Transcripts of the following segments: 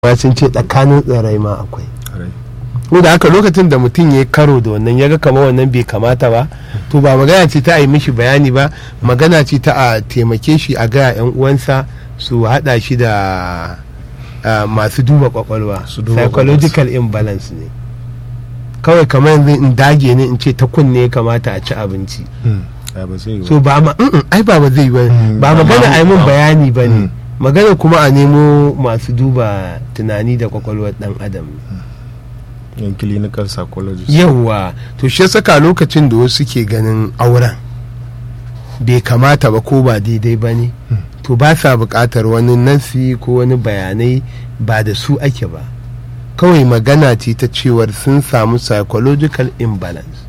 ma sun ce tsakanin tsirai ma akwai Ƙwarai. ko da haka lokacin da mutum ya karo da wannan ya ga kamar wannan bai kamata ba to ba magana ce ta a yi mishi bayani ba magana ce ta a taimake shi a gaya yan uwansa su haɗa shi da ah, masu duba kwakwalwa Su duba psychological imbalance ne kawai kamar yanzu in dage ne in ce ta kunne ya kamata a ci abinci Mm. Ai, ba zai yi ba. so ba ma mm, ai ba ba zai ba Mm, ba amma- magana a yi mun amma- bayani ba ne Mm. magana kuma a nemo masu duba tunani da kwakwalwar dan adam yan clinical psychologist yawwa to shi saka lokacin da wasu ke ganin auren bai kamata ba ko ba daidai ba ne to ba sa buƙatar wani nasi ko wani bayanai ba da su ake ba kawai magana ce ta cewar sun samu psychological imbalance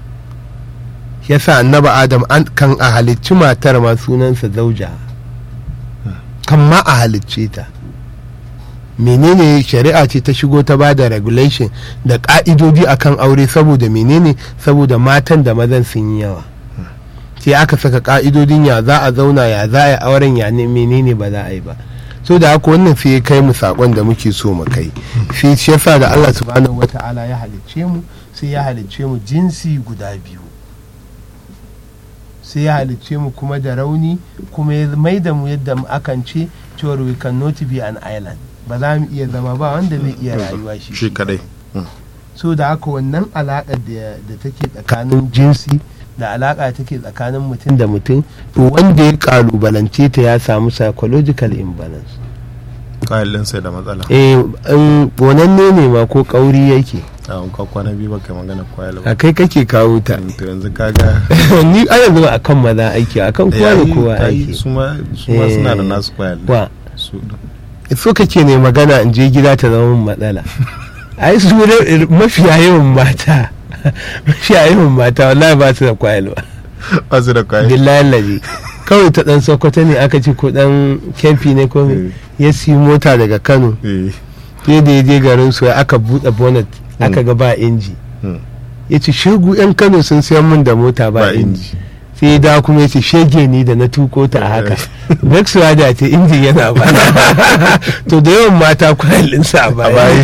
yasa annaba adam an kan a halicci matar ma sunansa zauja kan ma a halicce ta menene shari'a ce ta shigo ta ba da regulation da ka'idodi akan aure saboda menene saboda matan da mazan sun yi yawa sai aka saka ka'idodin ya za a zauna ya za a yi auren ya ne menene ba za a yi ba so da haka wannan sai ya kai mu sakon da muke so mu kai sai shi yasa da Allah subhanahu wata'ala ya halicce mu sai ya halicce mu jinsi guda biyu sai ya halicce mu kuma da rauni kuma ya mai da mu yadda akan ce cewar we cannot be an island ba za mu iya zama ba wanda zai iya rayuwa shi shi kadai so da haka wannan alaƙa da da take tsakanin jinsi da alaƙa take tsakanin mutum da mutum to wanda ya kalubalance ta ya samu psychological imbalance kayan ɗinsa da matsala eh in bonanne ne ma ko kauri yake a ka kwana biyu baka magana kwayar a ba kai kake kawo ta to yanzu kaga ni a yanzu ba akan maza aiki akan kowa da kowa ai, aiki su ma su ma suna da Eh, nasu kwayar wa su so kake ne magana in je gida ta zama min matsala ai su ne mafiya yawan mata mafiya yawan mata wallahi ba su da kwayalwa ba su da kwayar billahi lazi kawai ta dan sokoto ne aka ce ko dan kemfi ne ko me, ya siyi mota daga kano eh sai da ya je garin su aka buɗe bonnet aka ga ba inji hmm, ya ce shegu yan kano sun siyan min da mota ba ba inji inji sai ya dawo kuma ya ce shege ni da na tuko ta a haka Vexuwa da ce injin yana ba to da yawan mata kwayalinsa a baya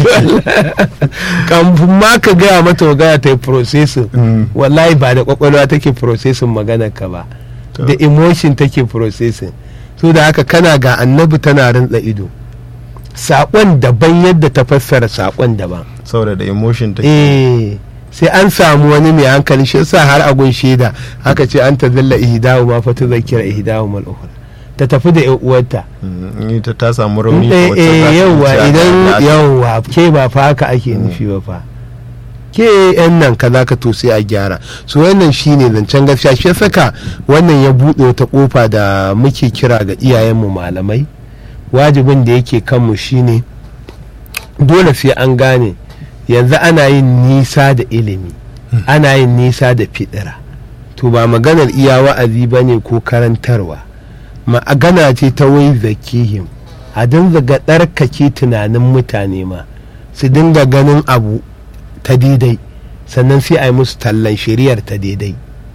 kamfin ma ka gaya mata magana ta yi processing Mm. wallahi ba da kwakwalwa take processing maganar ka ba To. da emotion take processing so da haka kana ga annabi tana rantsa ido saƙon daban yadda ta fassara saƙon daban saboda da emotion take eh sai an samu wani mai hankali shi yasa har agun shaida haka ce an ta zalla ihdahu ma fa tuzakira ihdahu mal ukhra ta tafi da yan uwarta Mm, in ita ta samu in rauni ɗaya ko wacce za ta eh yawwa wuce a idan da- yawwa ke ba fa haka ake nufi ba fa ke yan nan kaza ka to sai a gyara so wannan shine zancen gaskiya shi ya saka wannan ya buɗe wata kofa da muke kira ga iyayenmu malamai wajibin da yake kanmu shine dole sai an gane yanzu ana yin nisa da ilimi ana yin nisa da fidira to ba maganar iya wa'azi ba ne ko karantarwa magana ce ta wai zakihim a dinga ga ɗarkake tunanin mutane ma su dinga ganin abu ta daidai sannan sai a yi musu tallan shari'ar ta daidai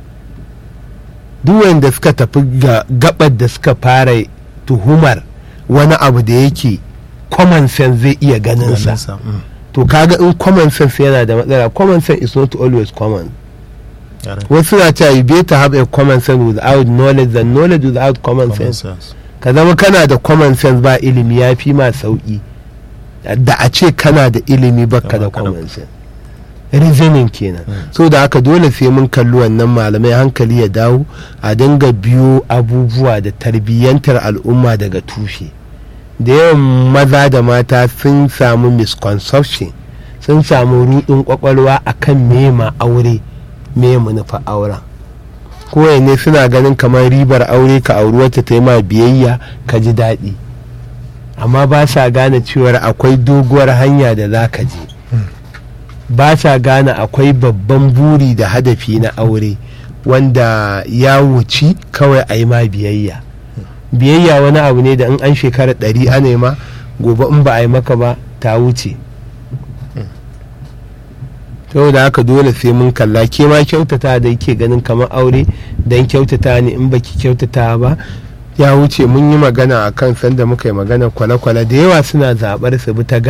duk wanda suka tafi ga gabar da suka fara tuhumar wani abu da yake common sense zai iya ganin sa ganinsa, mm, to kaga in common sense yana da matsala common sense is not always common yare. wasu na cewa you better have a common sense without knowledge than knowledge without common Common sense sense. ka zama kana da common sense ba ilimi ya fi ma sauki da a ce kana da ilimi baka da Amma kada- common sense reasoning kenan so da haka dole sai mun kalli wannan malamai hankali ya dawo a dinga biyo abubuwa da tarbiyyantar al'umma daga tushe da yawan maza da mata sun samu misconception sun samu rudin kwakwalwa akan mema aure me manufa auren kowai ne suna ganin kamar ribar aure ka auri wata ta yi ma biyayya ka ji daɗi amma ba sa gane cewar akwai doguwar hanya da za ka je ba sa gane akwai babban buri da hadafi na aure wanda ya wuci kawai a yi ma biyayya biyayya wani abu ne da in an shekara ɗari ana ma gobe in ba a yi maka ba ta wuce da haka dole sai mun kalla ke ma kyautata da yake ganin kamar aure don kyautata ne in baki kyautata ba ya wuce mun yi magana a kan sanda muka yi magana kwale-kwale da yawa suna zaɓar su bi ta